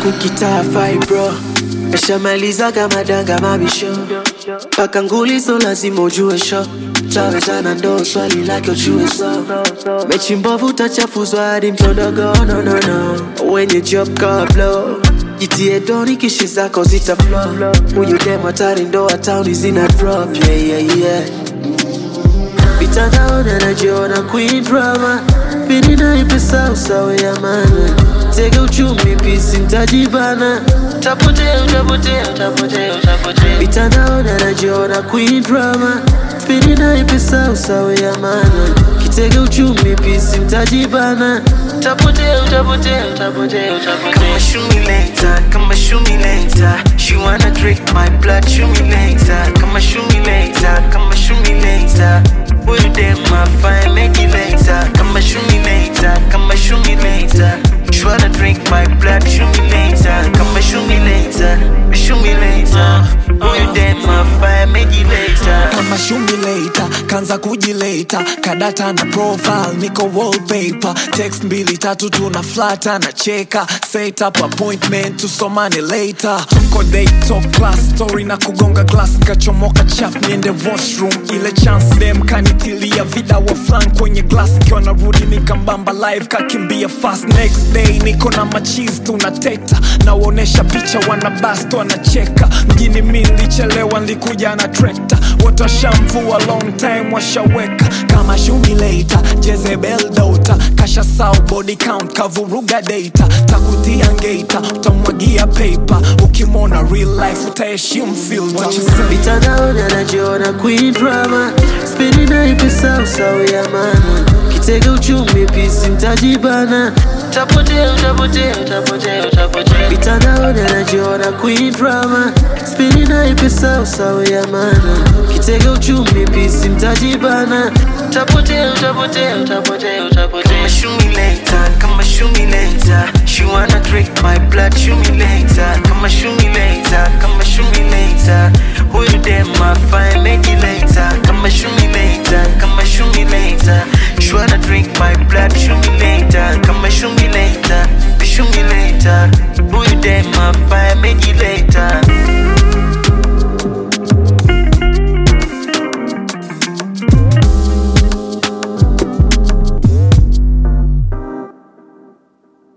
kukitaa fibro Meshamalizaga madanga mabisho paka nguli so lazima ujue sho tawezana ndo swali lake ujue so mechi mbovu utachafuzwa hadi mtondogo no, no, no. wenye job kablo jitie doni kishi zako zita flow huyu dem hatari ndo atauni zina drop yeah, yeah, yeah. mitandaoni anajiona queen drama pini naipesa usawe ya mana tege uchumi pisi mtajibana tapotea utapotea utapotea utapotea mitandaoni anajiona queen drama pini naipesa usawe ya mana kitege uchumi pisi mtajibana tapotea utapotea utapotea utapotea Kama shumileta, kama shumileta She wanna drink my blood, shumileta Kama shumileta, kama shumileta Huyu dem afai meji later Kama shumileta, kama shumileta She wanna drink my blood, shumileta Kama shumileta, shumileta Huyu dem afai meji later kama shumileta kanza kujileta kadata na profile niko wallpaper text mbili tatu tuna flata na cheka set up appointment tusomane later tuko day top class story na kugonga glass kachomoka chap niende washroom ile chance dem kanitilia vida wa flan kwenye glass kiwa narudi nikambamba live kakimbia fast next day niko na machis tunateta nawaonesha picha wanabast wanacheka mjini mi nilichelewa nilikuja na trekta wote washamvua long time washaweka kama shumileta jezebel dota kasha sau body count kavuruga data takutia ngeta utamwagia paper ukimwona real life utaheshimu filter What you say? mitandaoni anajiona queen drama spini naipesa usawe ya mana kitege uchumi pisi mtajibana tapotea utapotea utapotea utapotea mitandaoni anajiona queen drama spini naipesa usawe ya mana kitege uchumi pisi mtajibana tapotea utapotea utapotea utapotea Kama shumileta, kama shumileta She wanna drink my blood, shumileta Kama shumileta, kama shumileta Huyu dem afai meji later Kama shumileta, kama shumileta She wanna drink my blood, shumileta Kama shumileta, shumileta Huyu dem